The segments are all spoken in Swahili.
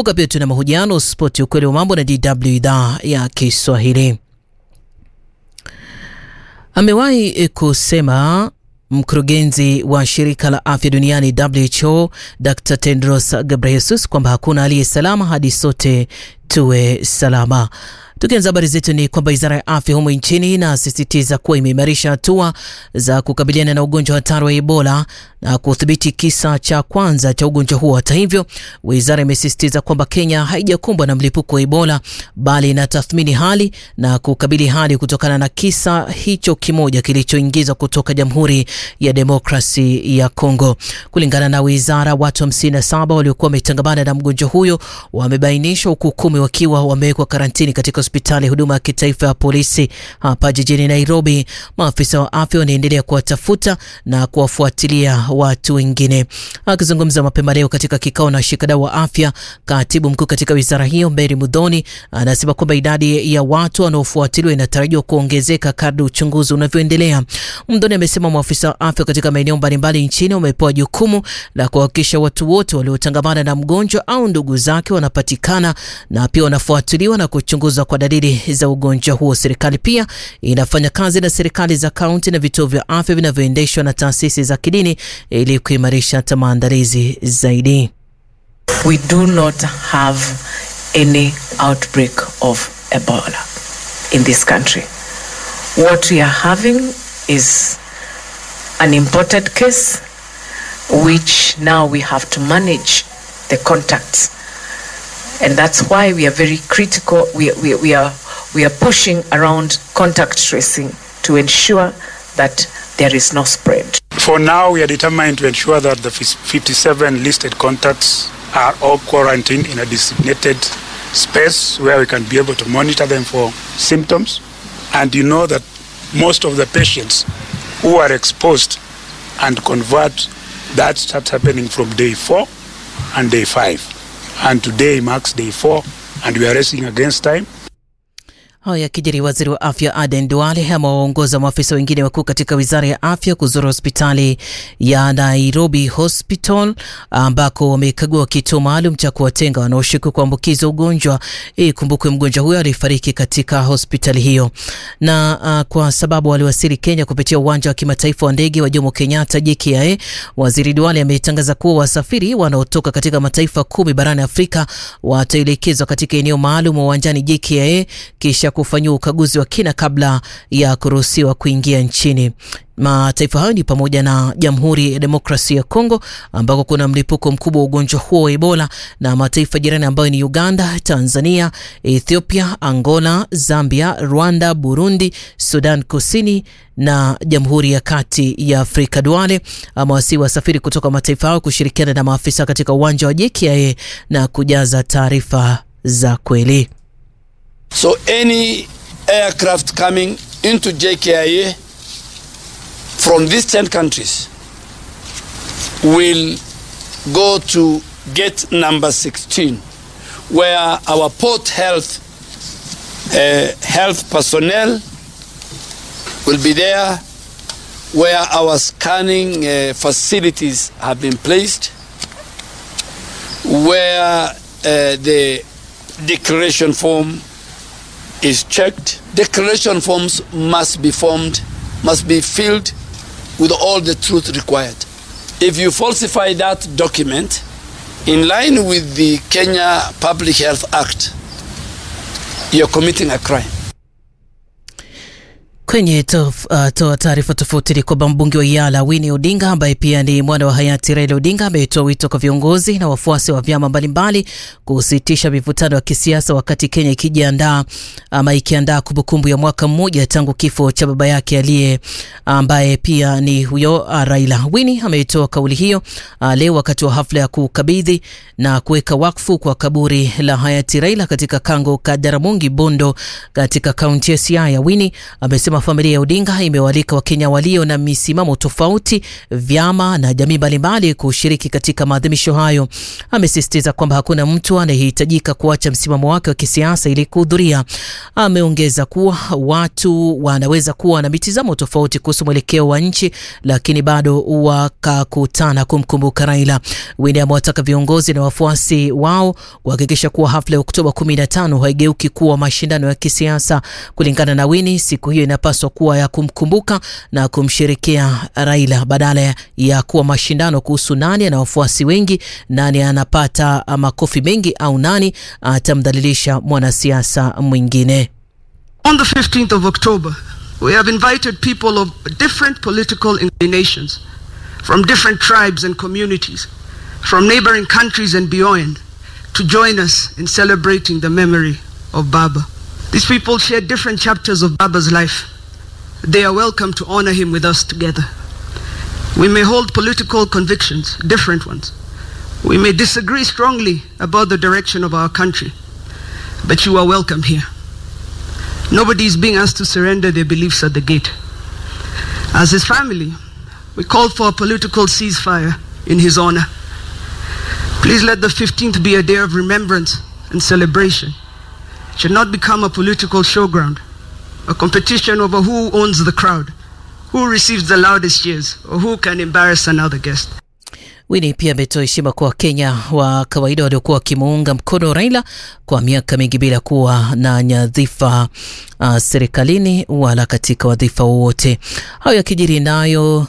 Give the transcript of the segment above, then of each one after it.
Kumbuka pia tuna mahojiano spoti, ukweli wa mambo na DW idhaa ya Kiswahili. Amewahi kusema mkurugenzi wa shirika la afya duniani WHO Dr Tedros Ghebreyesus kwamba hakuna aliye salama hadi sote tuwe salama. Tukianza habari zetu ni kwamba wizara ya afya humo nchini inasisitiza kuwa imeimarisha hatua za kukabiliana na ugonjwa hatari wa Ebola na kudhibiti kisa cha kwanza cha ugonjwa huo. Hata hivyo, wizara imesisitiza kwamba Kenya haijakumbwa na mlipuko wa Ebola bali inatathmini hali na kukabili hali kutokana na kisa hicho kimoja kilichoingizwa kutoka Jamhuri ya Demokrasi ya Kongo. Kulingana na wizara, watu 57 waliokuwa wametangamana na mgonjwa huyo wamebainishwa, huku kumi wakiwa wamewekwa karantini katika hospitali ya huduma ya kitaifa ya polisi hapa jijini Nairobi. Maafisa wa afya wanaendelea kuwatafuta na kuwafuatilia watu wengine. Akizungumza mapema leo katika kikao na washikadau wa afya, katibu mkuu katika wizara hiyo Mary Mudhoni anasema kwamba idadi ya watu wanaofuatiliwa inatarajiwa kuongezeka kadri uchunguzi unavyoendelea. Mudhoni amesema maafisa wa afya katika maeneo mbalimbali nchini wamepewa jukumu la kuhakikisha watu wote waliotangamana na mgonjwa au ndugu zake wanapatikana na pia wanafuatiliwa na kuchunguzwa kwa dalili za ugonjwa huo. Serikali pia inafanya kazi na serikali za kaunti na vituo vya afya vinavyoendeshwa na taasisi za kidini ili kuimarisha hata maandalizi zaidi. We do not have any outbreak of Ebola in this country. What we are having is an imported case which now we have to manage the contacts and that's why we are very critical we, we, we are we are pushing around contact tracing to ensure that there is no spread For now, we are determined to ensure that the 57 listed contacts are all quarantined in a designated space where we can be able to monitor them for symptoms. And you know that most of the patients who are exposed and convert, that starts happening from day four and day five. And today marks day four, and we are racing against time. Haya yakijiri, waziri wa afya Aden Duale amewaongoza maafisa wengine wakuu katika wizara ya afya kuzuru hospitali ya Nairobi Hospital ambako wamekagua kituo maalum cha kuwatenga wanaoshuku kuambukizwa ugonjwa. Ikumbukwe mgonjwa huyo alifariki katika hospitali hiyo, na uh, kwa sababu waliwasili Kenya kupitia uwanja wa kimataifa wa ndege wa Jomo Kenyatta JKIA, waziri Duale ametangaza kuwa wasafiri wanaotoka katika mataifa kumi barani Afrika wataelekezwa katika eneo maalum wa uwanjani JKIA kisha kufanyiwa ukaguzi wa kina kabla ya kuruhusiwa kuingia nchini. Mataifa hayo ni pamoja na Jamhuri ya Demokrasia ya Kongo ambako kuna mlipuko mkubwa wa ugonjwa huo wa Ebola na mataifa jirani ambayo ni Uganda, Tanzania, Ethiopia, Angola, Zambia, Rwanda, Burundi, Sudan Kusini na Jamhuri ya Kati ya Afrika. Duale amewasihi wasafiri kutoka mataifa hayo kushirikiana na maafisa katika uwanja wa JKIA na kujaza taarifa za kweli. So any aircraft coming into JKIA from these 10 countries will go to gate number 16 where our port health uh, health personnel will be there where our scanning uh, facilities have been placed where uh, the declaration form is checked. Declaration forms must be formed, must be filled with all the truth required. If you falsify that document in line with the Kenya Public Health Act, you're committing a crime. Kwenye tof, uh, toa taarifa tofauti ni kwamba mbunge wa Yala Winnie Odinga ambaye pia ni mwana wa hayati Raila Odinga ametoa wito kwa viongozi na wafuasi wa vyama mbalimbali kusitisha mivutano ya kisiasa wakati Kenya ikijiandaa ama ikiandaa kumbukumbu ya mwaka mmoja tangu kifo cha baba yake aliye ambaye pia ni huyo uh, Raila. Winnie ametoa kauli hiyo uh, leo wakati wa hafla ya kukabidhi na kuweka wakfu kwa kaburi la hayati Raila katika kango ka Jaramogi Bondo katika kaunti ya Siaya. Winnie amesema amesema familia ya Odinga imewalika Wakenya walio na misimamo tofauti, vyama na jamii mbalimbali kushiriki katika maadhimisho hayo. Amesisitiza kwamba hakuna mtu anayehitajika kuacha msimamo wake wa kisiasa ili kuhudhuria. Ameongeza kuwa watu wanaweza kuwa na mitizamo tofauti kuhusu mwelekeo wa nchi, lakini bado wakakutana kumkumbuka Raila. Winnie amewataka viongozi na wafuasi wao kuhakikisha kuwa hafla ya Oktoba 15 haigeuki kuwa mashindano ya kisiasa. Kulingana na Winnie, siku hiyo inapaswa kuwa ya kumkumbuka na kumsherekea Raila badala ya kuwa mashindano kuhusu nani ana wafuasi wengi, nani anapata makofi mengi au nani atamdhalilisha mwanasiasa mwingine. On the 15th of October, we have invited people of different political inclinations, from different tribes and communities, from neighboring countries and beyond, to join us in celebrating the memory of Baba. These people share different chapters of Baba's life. They are welcome to honor him with us together. We may hold political convictions, different ones. We may disagree strongly about the direction of our country, but you are welcome here. Nobody is being asked to surrender their beliefs at the gate. As his family, we call for a political ceasefire in his honor. Please let the 15th be a day of remembrance and celebration. It should not become a political showground, a competition over who owns the crowd, who receives the loudest cheers, or who can embarrass another guest. Winnie pia ametoa heshima kwa Wakenya wa kawaida waliokuwa wakimuunga mkono Raila kwa miaka mingi bila kuwa na nyadhifa uh, serikalini wala katika wadhifa wowote. Hayo yakijiri nayo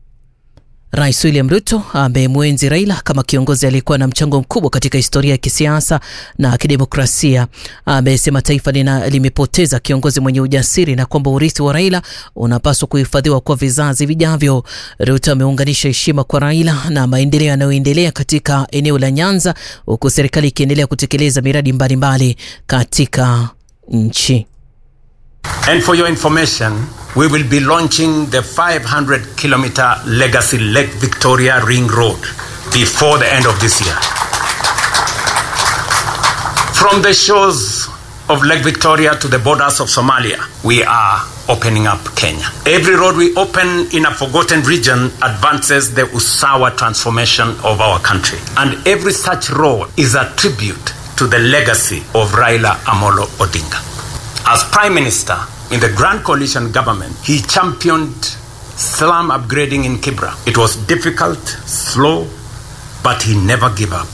Rais William Ruto amemwenzi Raila kama kiongozi aliyekuwa na mchango mkubwa katika historia ya kisiasa na kidemokrasia. Amesema taifa lina, limepoteza kiongozi mwenye ujasiri na kwamba urithi wa Raila unapaswa kuhifadhiwa kwa vizazi vijavyo. Ruto ameunganisha heshima kwa Raila na maendeleo yanayoendelea katika eneo la Nyanza, huku serikali ikiendelea kutekeleza miradi mbalimbali katika nchi. And for your information, we will be launching the 500 kilometer legacy Lake Victoria Ring Road before the end of this year. From the shores of Lake Victoria to the borders of Somalia, we are opening up Kenya. Every road we open in a forgotten region advances the Usawa transformation of our country. And every such road is a tribute to the legacy of Raila Amolo Odinga. As Prime Minister in the Grand Coalition government, he championed slum upgrading in Kibra. It was difficult, slow, but he never gave up.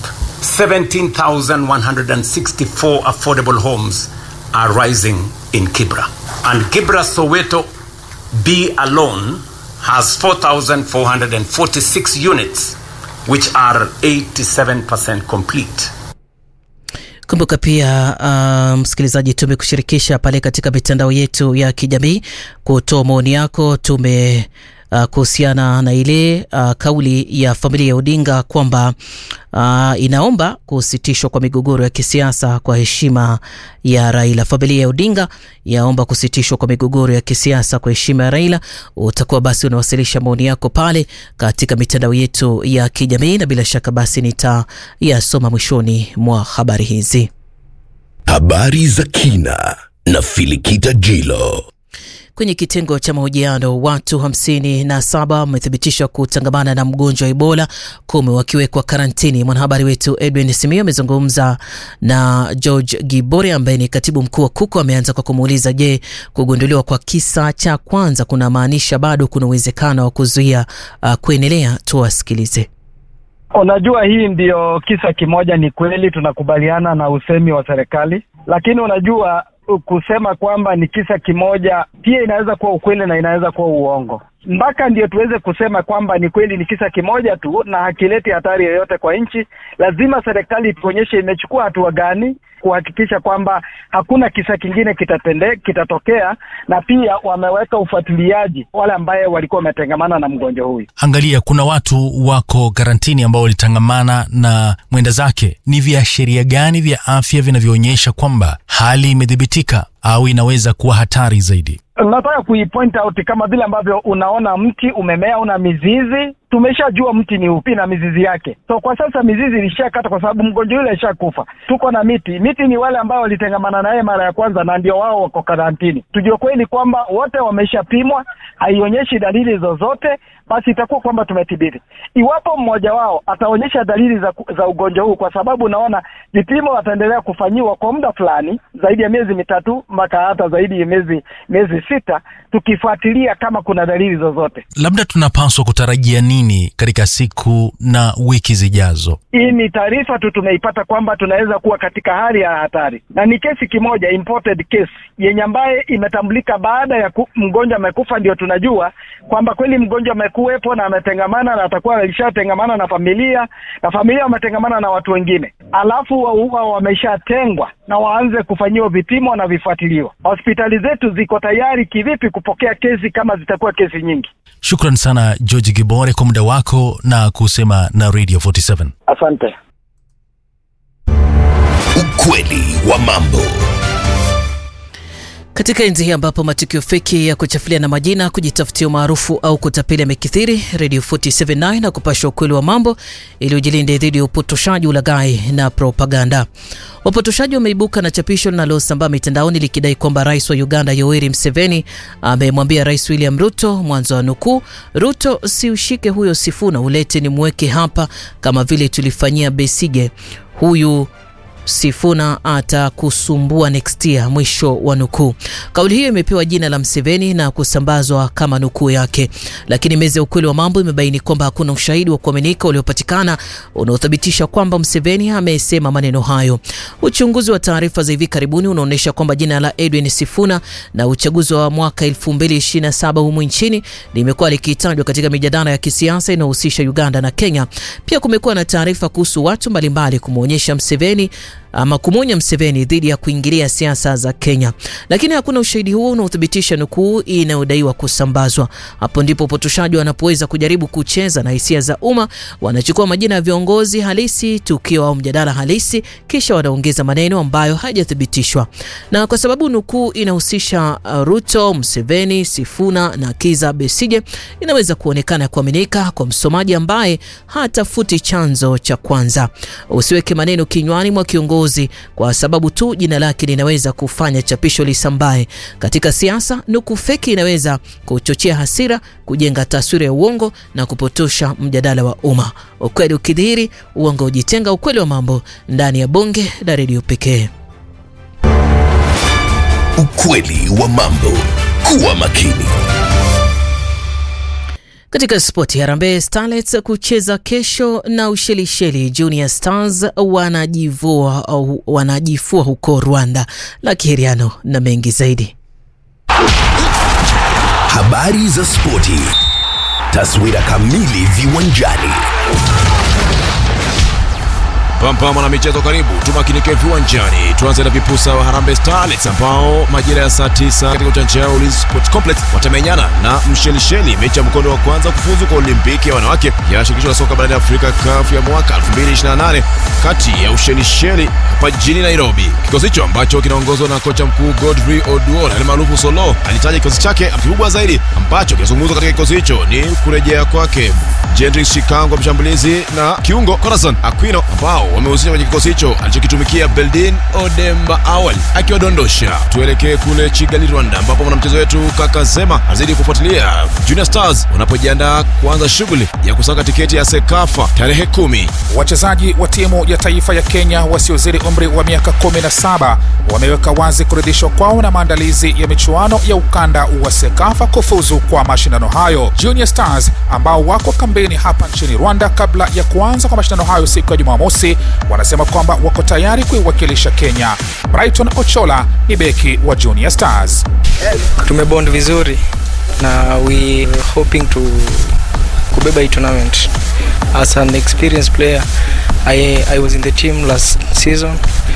17,164 affordable homes are rising in Kibra. And Kibra Soweto B alone has 4,446 units, which are 87% complete. Kumbuka pia uh, msikilizaji, tumekushirikisha pale katika mitandao yetu ya kijamii kutoa maoni yako. Tume uh, kuhusiana na ile uh, kauli ya familia ya Odinga kwamba uh, inaomba kusitishwa kwa migogoro ya kisiasa kwa heshima ya Raila. Familia ya Odinga yaomba kusitishwa kwa migogoro ya kisiasa kwa heshima ya Raila. Utakuwa basi unawasilisha maoni yako pale katika mitandao yetu ya kijamii, na bila shaka basi nitayasoma mwishoni mwa habari hizi. Habari za kina na Filikita Jilo. Kwenye kitengo cha mahojiano watu hamsini na saba wamethibitishwa kutangamana na mgonjwa wa Ebola, kumi wakiwekwa karantini. Mwanahabari wetu Edwin Simio amezungumza na George Gibore ambaye ni katibu mkuu wa KUKU. Ameanza kwa kumuuliza, je, kugunduliwa kwa kisa cha kwanza kunamaanisha bado kuna uwezekano wa kuzuia uh, kuenelea? Tuwasikilize. Unajua, hii ndiyo kisa kimoja. Ni kweli tunakubaliana na usemi wa serikali, lakini unajua kusema kwamba ni kisa kimoja pia inaweza kuwa ukweli na inaweza kuwa uongo. Mpaka ndio tuweze kusema kwamba ni kweli ni kisa kimoja tu na hakileti hatari yoyote kwa nchi, lazima serikali tuonyeshe imechukua hatua gani kuhakikisha kwamba hakuna kisa kingine kitatende, kitatokea, na pia wameweka ufuatiliaji wale ambaye walikuwa wametengamana na mgonjwa huyu. Angalia, kuna watu wako karantini ambao walitangamana na mwenda zake. Ni viashiria gani vya afya vinavyoonyesha kwamba hali imedhibitika au inaweza kuwa hatari zaidi? Nataka kuipoint out kama vile ambavyo unaona mti umemea una mizizi, tumeshajua mti ni upi na mizizi yake. So kwa sasa mizizi ilishakata kwa sababu mgonjwa yule alishakufa. Tuko na miti, miti ni wale ambao walitengamana naye mara ya kwanza na ndio wao wako karantini. Tujue kweli kwamba wote wameshapimwa, haionyeshi dalili zozote, basi itakuwa kwamba tumetibiri. Iwapo mmoja wao ataonyesha dalili za, za ugonjwa huu, kwa sababu naona vipimo wataendelea kufanyiwa kwa muda fulani zaidi ya miezi mitatu mpaka hata zaidi ya miezi miezi sita, tukifuatilia kama kuna dalili zozote. Labda tunapaswa kutarajia nini katika siku na wiki zijazo? Hii ni taarifa tu tumeipata kwamba tunaweza kuwa katika hali ya hatari, na ni kesi kimoja imported case yenye ambaye imetambulika baada ya ku, mgonjwa amekufa, ndio tunajua kwamba kweli mgonjwa amekuwepo na ametengamana na atakuwa alishatengamana na familia na familia wametengamana na watu wengine, alafu wa wameshatengwa na waanze kufanyiwa vipimo na vifuatiliwa. Hospitali zetu ziko tayari kivipi kupokea kesi kama zitakuwa kesi nyingi? Shukran sana George Gibore kwa muda wako na kusema na Radio 47. Asante. Ukweli wa mambo. Katika enzi hii ambapo matukio feki ya kuchafulia na majina, kujitafutia umaarufu au kutapeli yamekithiri, Radio 479 na kupasha ukweli wa mambo ili ujilinde dhidi ya upotoshaji, ulaghai na propaganda. Wapotoshaji wameibuka na chapisho linalosambaa mitandaoni likidai kwamba rais wa Uganda Yoweri Museveni amemwambia Rais William Ruto, mwanzo wa nukuu, Ruto, si ushike huyo Sifuna ulete ni mweke hapa kama vile tulifanyia Besige huyu Sifuna atakusumbua next year, mwisho wa nukuu. Kauli hiyo imepewa jina la Mseveni na kusambazwa kama nukuu yake, lakini meza ya ukweli wa mambo imebaini kwamba hakuna ushahidi wa kuaminika uliopatikana unaothibitisha kwamba Mseveni amesema maneno hayo. Uchunguzi wa taarifa za hivi karibuni unaonyesha kwamba jina la Edwin Sifuna na uchaguzi wa mwaka 2027 humu nchini limekuwa likitajwa katika mijadala ya kisiasa inayohusisha Uganda na Kenya. Pia kumekuwa na taarifa kuhusu watu mbalimbali kumwonyesha Mseveni ama kumwonya Mseveni dhidi ya kuingilia siasa za Kenya, lakini hakuna ushahidi huo unaothibitisha nukuu inayodaiwa kusambazwa. Hapo ndipo upotoshaji wanapoweza kujaribu kucheza na hisia za umma. Wanachukua majina ya viongozi halisi, tukio au mjadala halisi, kisha wanaongeza maneno ambayo hayajathibitishwa. Na kwa sababu nukuu inahusisha Ruto, Mseveni, Sifuna na Kiza Besije, inaweza kuonekana kuaminika kwa msomaji ambaye hatafuti chanzo cha kwanza. Usiweke maneno kinywani mwa kiongozi kwa sababu tu jina lake linaweza kufanya chapisho lisambae. Katika siasa, nukuu feki inaweza kuchochea hasira, kujenga taswira ya uongo na kupotosha mjadala wa umma. Ukweli ukidhihiri, uongo ujitenga. Ukweli wa mambo ndani ya bonge la redio pekee. Ukweli wa mambo. Kuwa makini. Katika spoti, Harambee Starlets kucheza kesho na Ushelisheli. Junior Stars wanajivua au wanajifua huko Rwanda. La Kiheriano na mengi zaidi. Habari za spoti, taswira kamili viwanjani. Pampama na michezo karibu, tumakinike viwanjani. Tuanze na vipusa wa Harambee Starlets ambao majira ya saa 9 katika uwanja wao Ulinzi Sports Complex watamenyana na Mshelisheli, mechi ya mkondo wa kwanza kufuzu kwa Olimpiki ya wanawake ya shirikisho la soka barani Afrika CAF ya mwaka 2028 kati ya Ushelisheli hapa jijini Nairobi. Kikosi hicho ambacho kinaongozwa na kocha mkuu Godfrey Oduor almaarufu Solo alitaja kikosi chake kikubwa zaidi ambacho kinazungumzwa katika kikosi hicho ni kurejea kwake Jendrick Shikango mshambulizi na kiungo Corazon Aquino ambao wamehusishwa kwenye kikosi hicho alichokitumikia Beldin Odemba awali akiwadondosha. Tuelekee kule Kigali, Rwanda, ambapo mwanamchezo wetu Kaka Zema anazidi kufuatilia Junior Stars wanapojiandaa kuanza shughuli ya kusaka tiketi ya Sekafa tarehe kumi. Wachezaji wa timu ya taifa ya Kenya wasiozidi umri wa miaka 17 wameweka wazi kuridhishwa kwao na maandalizi ya michuano ya ukanda wa Sekafa kufuzu kwa mashindano hayo. Junior Stars ambao wako kambini hapa nchini Rwanda kabla ya kuanza kwa mashindano hayo siku ya Jumamosi wanasema kwamba wako tayari kuiwakilisha Kenya. Brighton Ochola ni beki wa Junior Stars. Tumebond vizuri na we hoping to kubeba hii tournament. As an experienced player, I, I was in the team last season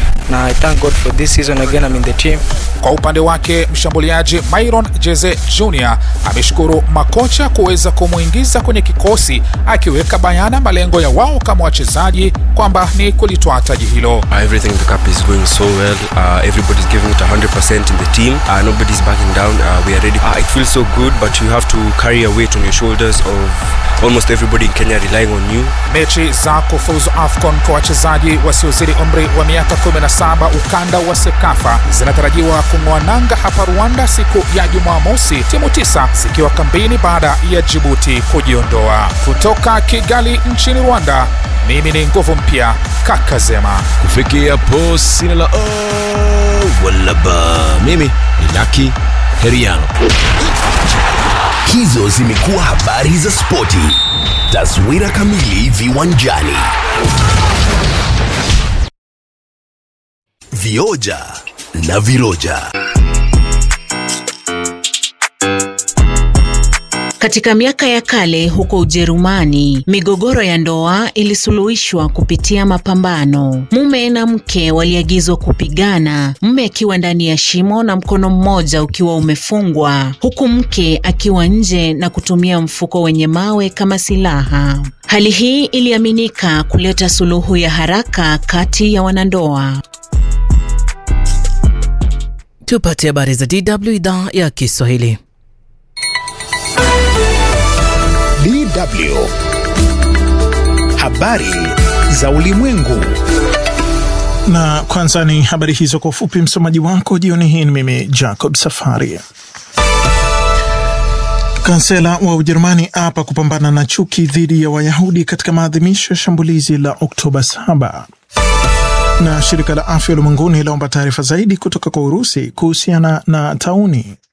na I thank God for this season again I'm in the team. Kwa upande wake mshambuliaji Myron Jeze Jr ameshukuru makocha kuweza kumwingiza kwenye kikosi, akiweka bayana malengo ya wao kama wachezaji kwamba ni kulitwaa taji hilo. Uh, everything in the cup is going so well. Uh, everybody's giving it 100% in the team. Uh, nobody's backing down. Uh, we are ready. Uh, it feels so good, but you have to carry a weight on your shoulders of almost everybody in Kenya relying on you. Mechi za kufuzu AFCON kwa wachezaji wasiozidi umri wa miaka 17 ukanda wa SEKAFA zinatarajiwa kung'oa nanga hapa Rwanda siku ya Jumamosi, timu tisa zikiwa kambini baada ya Jibuti kujiondoa. Kutoka Kigali nchini Rwanda, mimi ni nguvu mpya Kakazema. kufikia hapo sina la oh, wala ba mimi ni laki heriano Hizo zimekuwa habari za spoti. Taswira kamili viwanjani. Vioja na viroja. Katika miaka ya kale huko Ujerumani, migogoro ya ndoa ilisuluhishwa kupitia mapambano. Mume na mke waliagizwa kupigana, mume akiwa ndani ya shimo na mkono mmoja ukiwa umefungwa, huku mke akiwa nje na kutumia mfuko wenye mawe kama silaha. Hali hii iliaminika kuleta suluhu ya haraka kati ya wanandoa. Tupate habari za DW idhaa ya Kiswahili. DW. Habari za ulimwengu. Na kwanza ni habari hizo kwa ufupi. Msomaji wako jioni hii ni mimi Jacob Safari. Kansela wa Ujerumani apa kupambana na chuki dhidi ya Wayahudi katika maadhimisho ya shambulizi la Oktoba 7 na shirika la afya ulimwenguni laomba taarifa zaidi kutoka kwa Urusi kuhusiana na tauni.